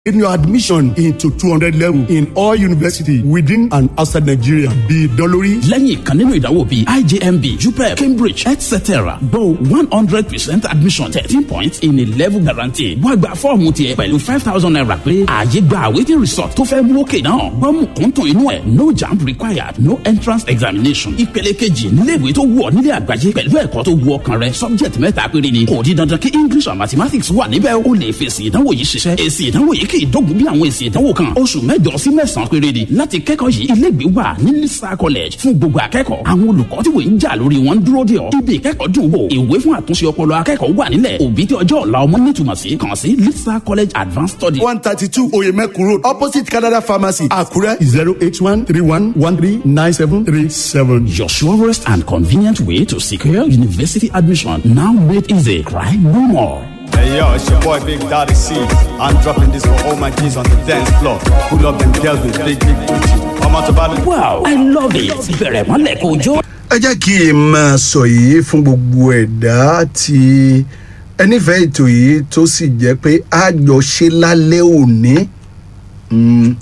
in your admission into 200 level in all university within and outside Nigeria bí dọ́lórí. lẹ́yìn ìkan nínú ìdánwò bíi ijmb jupep cambridge etc gbo one hundred percent admission thirteen points in a level guarantee wá gba fọ́ọ̀mù tiẹ̀ pẹ̀lú five thousand naira pé ààyè gba awaiting result tó fẹ́ mú òkè náà gbọ́mù kúntùn inú ẹ̀ no jamb required no entrance examination ìpele kejì níléèwé tó wù ọ́ nílé àgbáyé pẹ̀lú ẹ̀kọ́ tó wù ọkàn rẹ subject mẹ́ta péré ni kò di dandan kí english and mathematics wà níbẹ̀ o lè fèsì ìdánwò yìí ṣiṣẹ́ èsì ìdánwò yìí kì í dógun bí àwọn èsì ìdánwò kan oṣù mẹ́jọ sí mẹ́sàn-án péré ni láti kẹ́kọ̀ọ́ yìí ilégbèé wà ní lisa college fún gbogbo akẹ́kọ̀ọ́ àwọn olùkọ́ tí wòye ń jà lórí wọn dúró dè ọ́ ibi ìkẹ́kọ̀ọ́ dùn wò ìwé fún àtúnṣe ọpọlọ akẹ́kọ̀ọ́ wà nílẹ̀ òbí tí ọjọ́ ọ̀la ọmọ nítumọ̀ sí kàn sí lisa college advanced study. one thirty two oyemekun road opposite canada pharmacy àkúrẹ́ zero eight one three one one three nine seven three seven. Your surest and convenient way to secure university admission now made easy. Cry no more. Hey yo, it's your boy Big Daddy C. I'm dropping this for all my G's on the dance floor. Who love them girls with big, big booty. I'm out about it. Wow, I love it. Bẹ̀rẹ̀ mọ́lẹ̀ kò jó. ẹ jẹ́ kí n máa sọ yìí fún gbogbo ẹ̀dá tí ẹnífẹ̀ẹ́ ètò yìí tó sì jẹ́ pé a jọ ṣe lálẹ́ òní. Mm.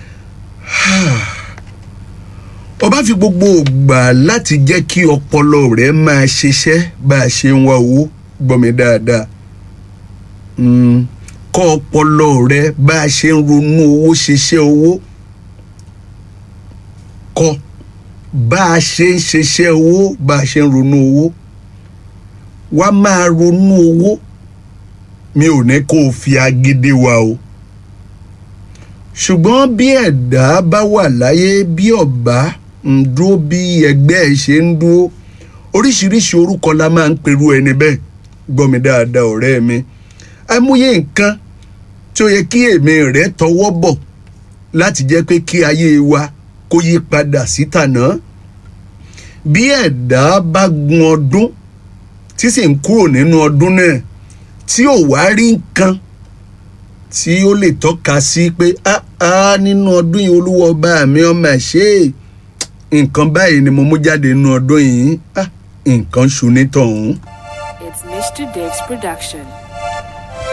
ọba fi gbogbo ògbà láti jẹ́ kí ọpọlọ rẹ̀ máa ṣiṣẹ́ bá a ṣe ń wá owó gbọ́ mi dáadáa Mm. kọ́ ọpọlọ rẹ bá a ṣe ń ronú owó ṣiṣẹ́ owó kọ́ bá a ṣe ń ṣiṣẹ́ owó bá a ṣe ń ronú owó wá máa ronú owó mi ò ní kó o fi agídí wa o ṣùgbọ́n bí ẹ̀dá bá wà láyé bí ọ̀bá ń dúró bí ẹgbẹ́ ẹ̀ ṣe ń dúró oríṣiríṣi orúkọ la máa ń perú ẹni bẹ́ẹ̀ gbọ́ mi dáadáa ọ̀rẹ́ mi àìmọye nǹkan tí ó yẹ kí èmi rẹ tọwọ́ bọ̀ láti jẹ́ pé kí ayé wa kó yí padà sí tànà bí ẹ̀dá bá gun ọdún tí sì ń kúrò nínú ọdún náà tí ò wá rí nǹkan tí ó lè tọ́ka sí pé áá nínú ọdún yìí olúwa ọba mi ọmọ ẹ̀ ṣe nǹkan báyìí ni mo mú jáde nínú ọdún yìí nǹkan ṣu nítọ̀hún. It's Mr. Dave's production.